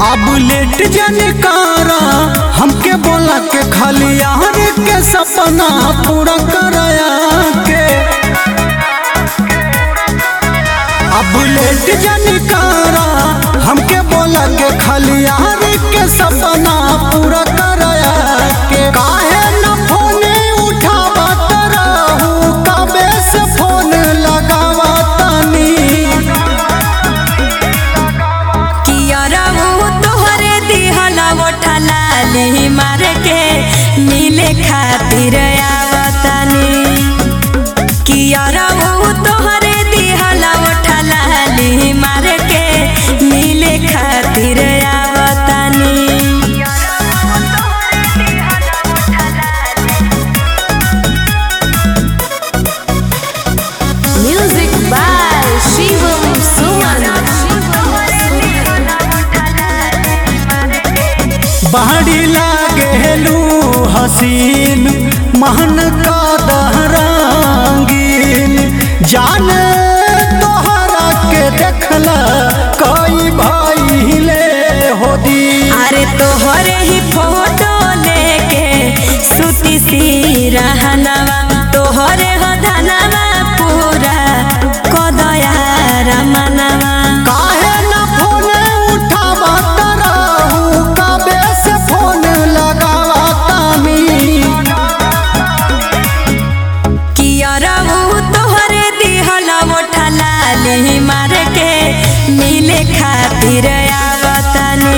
अब लेट जाने कारा हमके बोला के खाली यार के सपना पूरा कराया के अब लेट जाने कारा हमके बोला के खाली यार के सपना पूरा कराया के काहे न फोन उठावत रहू कबे से फोन लगावतनी कियरऊ तोहरे दिहला ओठला ली मार के मिले खातिर आवतनी कियरऊ तोहरे दिहला ओठला ली मार के मिले खातिर आवतनी Music by Shivam Suman. बाड़ी लागेलू हसीन महन का दहरांगीन जान तोहरा के देखला कई भाई ले होदी अरे तोहरे ही फोटो लेके सुती सी रहनवा तोहरे हो धनवा पूरा कदया रमनवा काहे न फोन उठावत रहू कबे से फोन लगावतानी कियरऊ तोहरे दिहला ओठला ली मार के मिले खातिर आवतनी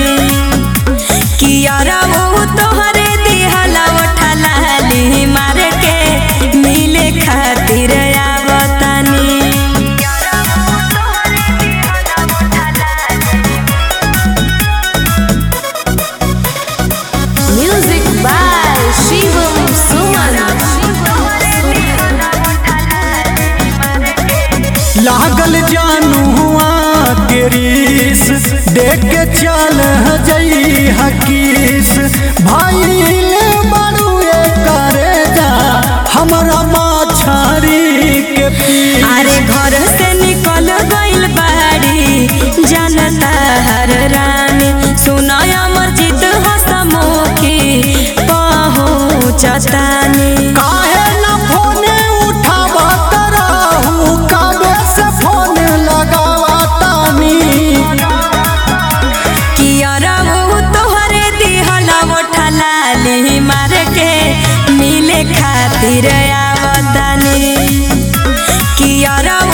कियरऊ तोहरे दिहला ओठला ली मार के मिले खातिर आवतनी Music by Shivam Suman. लागल जानू हुआ के रीस देख के चल जई हकीस भाई ले बड़ुए करे जा हमरा माछारी के पीस अरे घर से निकल गइल बाड़ी जनता हर रानी सुनाय मस्जिद हसमुखी पहुँचतानी काहे न फोन उठावत रहू कबे से फोन लगावतानी कियरऊ तोहरे दिहला ओठला ली मार के मिले खातिर आवतनी कियरऊ